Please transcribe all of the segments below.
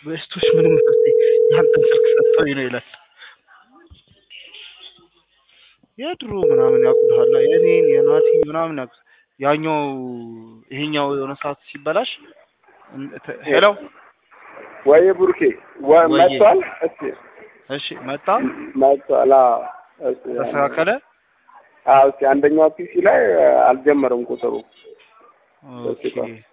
በስቶች ምንም ያንተን ስልክ ሰጥተውኝ ነው ይላል። የድሮ ምናምን ያውቁታል የኔን የናቲ ምናምን ያውቁ ያኛው ይሄኛው የሆነ ሰዓት ሲበላሽ ሄሎ ወይ ቡርኬ ወ- ወዬ። መጥቷል። እስቲ እሺ መጣ መጥቷል። አዎ እስቲ ተስተካከለ አዎ እስቲ አንደኛው ፒሲ ላይ አልጀመረም ቁጥሩ ኦኬ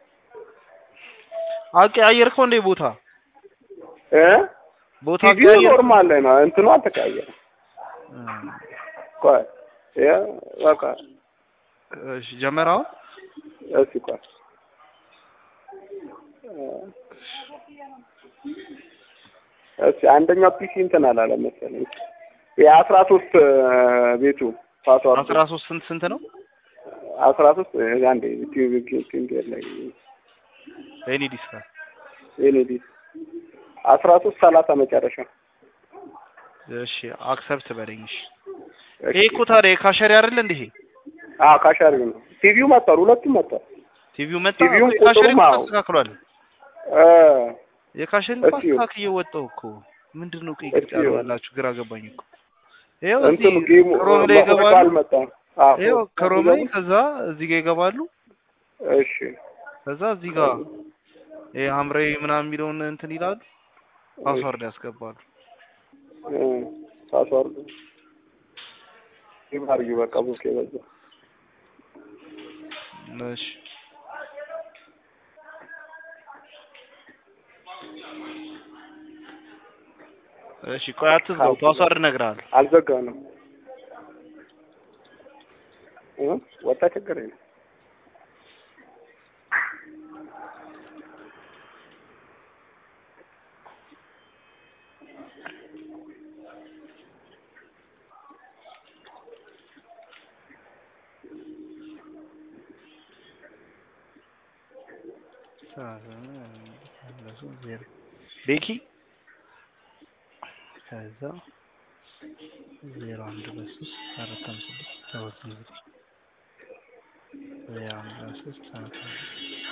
አቀያየርከው እንዴ ቦታ እ ቦታ ቲቪው አቀያየርከው? ኖርማል ላይ ነው። እንትኑ አልተቀያየረም። እም፣ ቆይ ያ በቃ እሺ ጀመረው እስቲ ቆይ እስቲ አንደኛው ፒሲ እንትን አላለ መሰለኝ የአስራ ሶስት ቤቱ ፓስዋርድ አስራ ሶስት ስንት ስንት ነው አስራ ሶስት አንዴ ቲቪ ቲቪ ላይ ኤኒ ዲስካ ኤንዲ አስራ ሶስት ሰላሳ መጨረሻ እሺ አክሰፕት በለኝ እሺ ይሄ እኮ ታዲያ የካሸሪ አይደል እንዴ ይሄ አዎ ካሻሪ ነው ቲቪው መጥቷል ሁለቱም መጥቷል ቲቪው መጣ ቲቪውም እኮ የካሸሪ ቁጥሩም እኮ አዎ። ተስተካክሏል እ የካሸሪ እስኪ እኮ አስተካክዬ ወጣሁ እኮ ምንድን ነው ቀይ ቅርጽ እስኪ ያለዋላችሁ ግራ ገባኝ እኮ ይኸው እንትኑ እዚህ ጌሙ ክሮም ላይ መቁረጫ ይገባሉ አልመጣም አዎ ይኸው ክሮም ላይ ከዛ እዚህ ጋር ይገባሉ እሺ ከዛ እዚህ ጋር ይሄ ሐምራዊ ምናምን የሚለውን እንትን ይላሉ ፓስዋርድ ያስገባሉ እ ፓስዋርድ ይባርዩ በቃ ቡክ በዛ እሺ እሺ ቆይ አትዝጋው ፓስዋርድ እነግርሃለሁ አልዘጋንም እ ወጣ ችግር የለም ቤኪ ከዛ ዜሮ አንድ በሶስት አራት አምስት ስድስት ሰባት ስምንት ዘጠኝ ዜሮ አንድ በሶስት አራት አምስት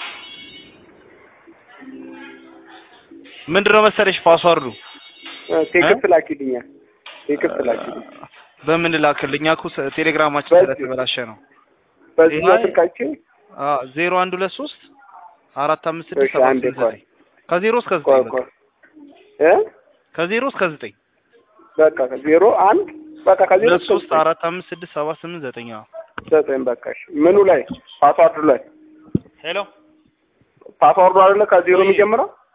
ምንድን ነው መሰለሽ ፓስዋርዱ እ ቴክስት ላኪልኛል ቴክስት ላኪልኝ በምን ላክልኝ? እኛ እኮ ስ- ቴሌግራማችን በዚህ- ስለተበላሸ ነው። በዚህ ይሄ- ስልካችን አ ዜሮ አንድ ሁለት ሶስት አራት አምስት ስድስት እሺ ሰባት አንዴ ስምንት ቆይ ዘጠኝ ከዜሮ እስከ ቆይ ዘጠኝ ቆይ በቃ እ ከዜሮ እስከ ዘጠኝ በቃ ዜሮ አንድ በቃ ከዜሮ ሁለት እስከ ሶስት ዘጠኝ አራት አምስት ስድስት ሰባት ስምንት ዘጠኝ አዎ። ዘጠኝ በቃ እሺ ምኑ ላይ ፓስዋርዱ ላይ ሄሎ ፓስዋርዱ አይደለ ከዜሮ የሚጀምረው